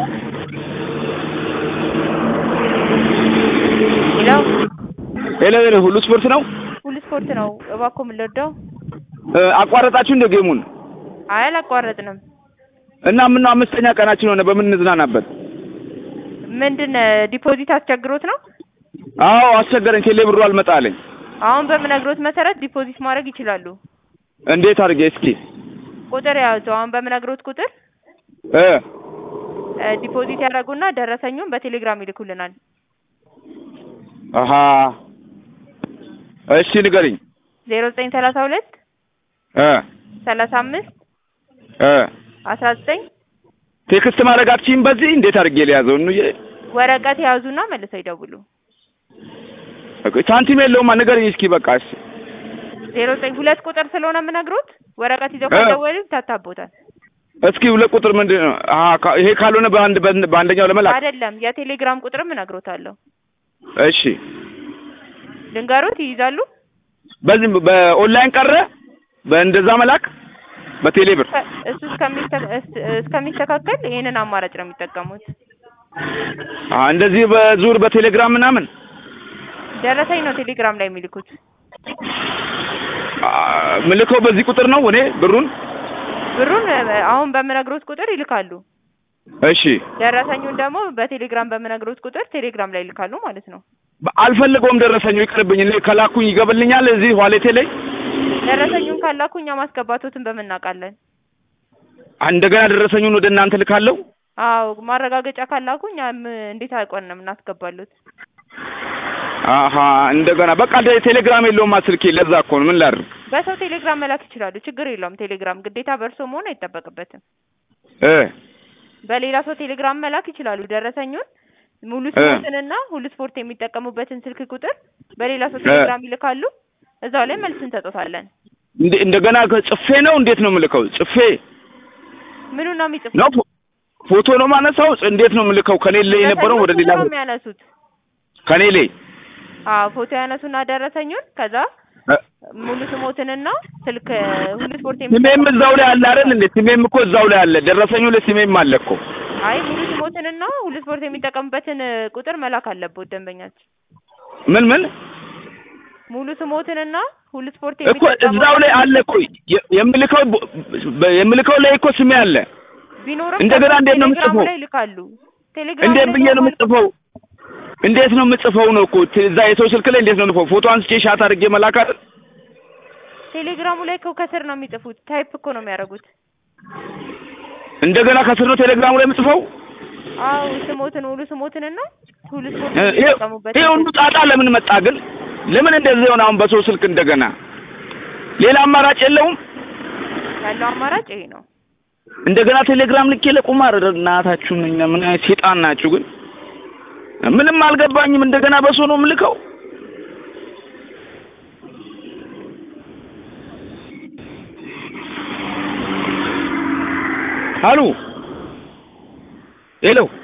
ሌላው ሄሎ ሄሎ፣ ሁሉ ስፖርት ነው። ሁሉ ስፖርት ነው። እባክዎ ምን ልርዳው? እ፣ አቋረጣችሁ እንደ ጌሙን አይ አላቋረጥንም። እና ምነው አምስተኛ ቀናችን ሆነ በምን እንዝናናበት? ምንድን ዲፖዚት አስቸግሮት ነው? አዎ አስቸገረኝ። ቴሌ ብሩ አልመጣ አለኝ። አሁን በምነግሮት መሰረት ዲፖዚት ማድረግ ይችላሉ። እንዴት አድርጌ እስኪ ቁጥር ያዙ። አሁን በምነግሮት ቁጥር እ እ፣ ዲፖዚት ያደርጉና ደረሰኙን በቴሌግራም ይልኩልናል። አሀ እሺ ንገሪኝ። ዜሮ ዘጠኝ ሰላሳ ሁለት እ ሰላሳ አምስት እ አስራ ዘጠኝ ቴክስት ማድረግ አትችይም? በዚህ እንዴት አድርጌ ሊያዘው ነው? ወረቀት የያዙና መልሰው ይደውሉ። ሳንቲም የለውማ ንገሪኝ እስኪ በቃ እሺ። ዜሮ ዘጠኝ ሁለት ቁጥር ስለሆነ የምነግሮት ወረቀት ይዘው እ። ካልደወሉ ይታታቦታል። እስኪ ሁለት ቁጥር ምንድን ነው? አሀ ካ- ይሄ ካልሆነ በአንድ በአንድ- በአንደኛው ለመላክ አይደለም የቴሌግራም ቁጥርም እነግሮታለሁ። እሺ። ልንገሮት ይይዛሉ። በዚህ በኦንላይን ቀረ በእንደዛ መላክ በቴሌ ብር ከ- እሱ እስከሚስተ- እስ- እስከሚስተካከል ይሄንን አማራጭ ነው የሚጠቀሙት። አሀ እንደዚህ በዙር በቴሌግራም ምናምን ደረሰኝ ነው ቴሌግራም ላይ የሚልኩት። አ፣ ምልከው በዚህ ቁጥር ነው እኔ ብሩን። ብሩን እ፣ አሁን በምነግሮት ቁጥር ይልካሉ። እሺ ደረሰኙን ደግሞ በቴሌግራም በምነግሮት ቁጥር ቴሌግራም ላይ ይልካሉ ማለት ነው። አልፈልገውም ደረሰኙ ይቅርብኝ። እኔ ከላኩኝ ይገበልኛል እዚህ ዋሌቴ ላይ ደረሰኙን ካላኩ እኛ ማስገባቶትን በምናውቃለን። እንደገና ደረሰኙን ወደ እናንተ ልካለሁ። አዎ ማረጋገጫ ካላኩ እኛ ም- እንዴት አውቀን ነው የምናስገባሉት? አሀ እንደገና በቃ እንደ ቴሌግራም የለውም ስልኬ። ለዛ እኮ ነው ምን ላድርግ በሰው ቴሌግራም መላክ ይችላሉ። ችግር የለውም። ቴሌግራም ግዴታ በእርሶ መሆን አይጠበቅበትም። እ በሌላ ሰው ቴሌግራም መላክ ይችላሉ። ደረሰኙን ሙሉ እ። ስፖርትንና ሁሉ ስፖርት የሚጠቀሙበትን ስልክ ቁጥር በሌላ ሰው ቴሌግራም ይልካሉ። እዛው ላይ መልስ እንሰጦታለን። እንደ እንደገና ጽፌ ነው እንዴት ነው የምልከው? ጽፌ ምኑን ነው የሚጽፉት? ነው ፎ- ፎቶ ነው ማነሳው? እንዴት ነው የምልከው? ከኔ ላይ የነበረው ወደ ሌላ ፎቶ ነው የሚያነሱት። ከኔ ላይ አዎ ፎቶ ያነሱና ደረሰኙን ከዛ እ፣ ሙሉ ስሞትንና ስልክ ሁሉ ስፖርት ስሜም እዛው ላይ አለ አይደል እንዴ? ስሜም እኮ እዛው ላይ አለ። ደረሰኙ ላይ ስሜም አለ እኮ። አይ ሙሉ ስሞትንና ሁሉ ስፖርት የሚጠቀሙበትን እ፣ ቁጥር መላክ አለበት ደንበኛችን። ምን ምን ሙሉ ስሞትንና ሁሉ ስፖርት እኮ እዛው ላይ አለ እኮ የ- የምልከው ቦ- በ- የምልከው ላይ እኮ ስሜ አለ። ቢኖርም እንደገና ደግሞ እንዴት ነው ቴሌግራሙ የምጽፈው? ላይ ይልካሉ። ቴሌግራም እንዴት ላይ ብዬ ነው ደግሞ የምጽፈው? እንዴት ነው የምጽፈው ነው እኮ ት- እዛ የሰው ስልክ ላይ እንዴት ነው የምጽፈው? ፎቶ አንስቼ ሻት አድርጌ መላክ አይደል? ቴሌግራሙ ላይ እኮ ከስር ነው የሚጽፉት። ታይፕ እኮ ነው የሚያደርጉት። እንደገና ከስር ነው ቴሌግራሙ ላይ የምጽፈው። አዎ ስሞትን ሙሉ ስሞትንና ሁሉ ስፖርት እ፣ ይሄ የሚጠቀሙበት ይሄ ሁሉ ጣጣ ለምን መጣ ግን? ለምን እንደዚህ ሆነ? አሁን በሰው ስልክ እንደገና ሌላ አማራጭ የለውም? ያለው አማራጭ ይሄ ነው። እንደገና ቴሌግራም ልኬ ለቁማር እናታችሁን እኛ ምን አይነት ሴጣን ናችሁ ግን? ምንም አልገባኝም። እንደገና በሰው ነው የምልከው። አሉ ሄሎ